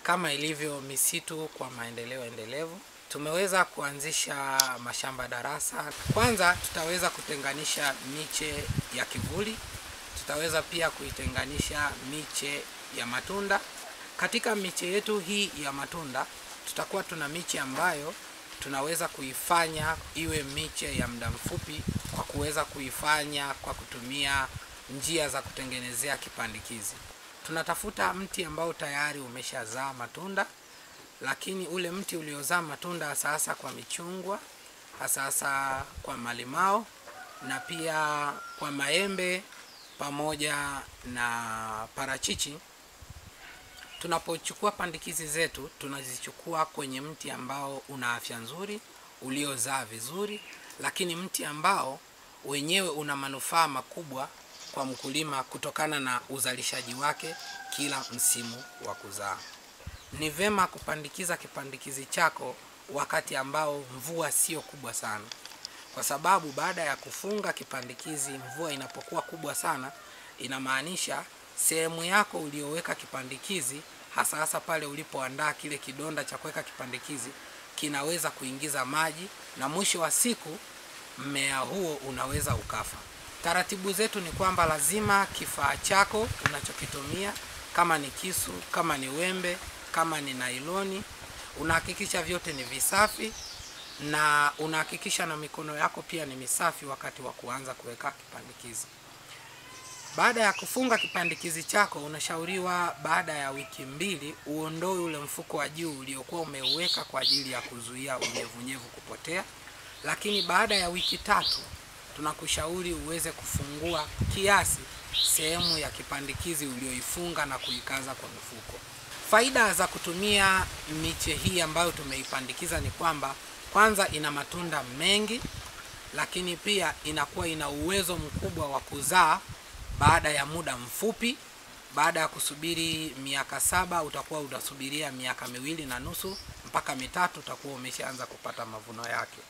kama ilivyo misitu kwa maendeleo endelevu, tumeweza kuanzisha mashamba darasa. Kwanza tutaweza kutenganisha miche ya kivuli, tutaweza pia kuitenganisha miche ya matunda. Katika miche yetu hii ya matunda, tutakuwa tuna miche ambayo tunaweza kuifanya iwe miche ya muda mfupi kwa kuweza kuifanya kwa kutumia njia za kutengenezea kipandikizi. Tunatafuta mti ambao tayari umeshazaa matunda, lakini ule mti uliozaa matunda hasa hasa kwa michungwa, hasa hasa kwa malimao na pia kwa maembe pamoja na parachichi. Tunapochukua pandikizi zetu tunazichukua kwenye mti ambao una afya nzuri, uliozaa vizuri, lakini mti ambao wenyewe una manufaa makubwa kwa mkulima kutokana na uzalishaji wake kila msimu wa kuzaa. Ni vema kupandikiza kipandikizi chako wakati ambao mvua sio kubwa sana, kwa sababu baada ya kufunga kipandikizi, mvua inapokuwa kubwa sana, inamaanisha sehemu yako ulioweka kipandikizi, hasa hasa pale ulipoandaa kile kidonda cha kuweka kipandikizi, kinaweza kuingiza maji na mwisho wa siku mmea huo unaweza ukafa. Taratibu zetu ni kwamba lazima kifaa chako unachokitumia, kama ni kisu, kama ni wembe, kama ni nailoni, unahakikisha vyote ni visafi na unahakikisha na mikono yako pia ni misafi wakati wa kuanza kuweka kipandikizi. Baada ya kufunga kipandikizi chako, unashauriwa baada ya wiki mbili uondoe ule mfuko wa juu uliokuwa umeuweka kwa ajili ya kuzuia unyevunyevu kupotea, lakini baada ya wiki tatu tunakushauri uweze kufungua kiasi sehemu ya kipandikizi ulioifunga na kuikaza kwa mfuko. Faida za kutumia miche hii ambayo tumeipandikiza ni kwamba kwanza ina matunda mengi, lakini pia inakuwa ina uwezo mkubwa wa kuzaa baada ya muda mfupi. Baada ya kusubiri miaka saba utakuwa unasubiria miaka miwili na nusu mpaka mitatu utakuwa umeshaanza kupata mavuno yake.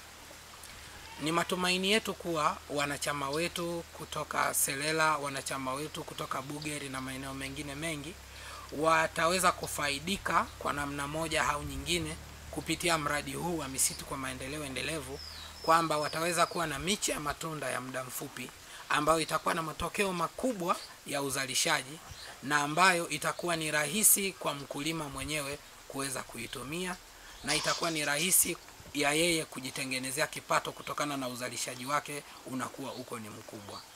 Ni matumaini yetu kuwa wanachama wetu kutoka Selela, wanachama wetu kutoka Bugeri na maeneo mengine mengi wataweza kufaidika kwa namna moja au nyingine kupitia mradi huu wa misitu kwa maendeleo endelevu, kwamba wataweza kuwa na miche ya matunda ya muda mfupi ambayo itakuwa na matokeo makubwa ya uzalishaji na ambayo itakuwa ni rahisi kwa mkulima mwenyewe kuweza kuitumia na itakuwa ni rahisi ya yeye kujitengenezea kipato kutokana na uzalishaji wake unakuwa uko ni mkubwa.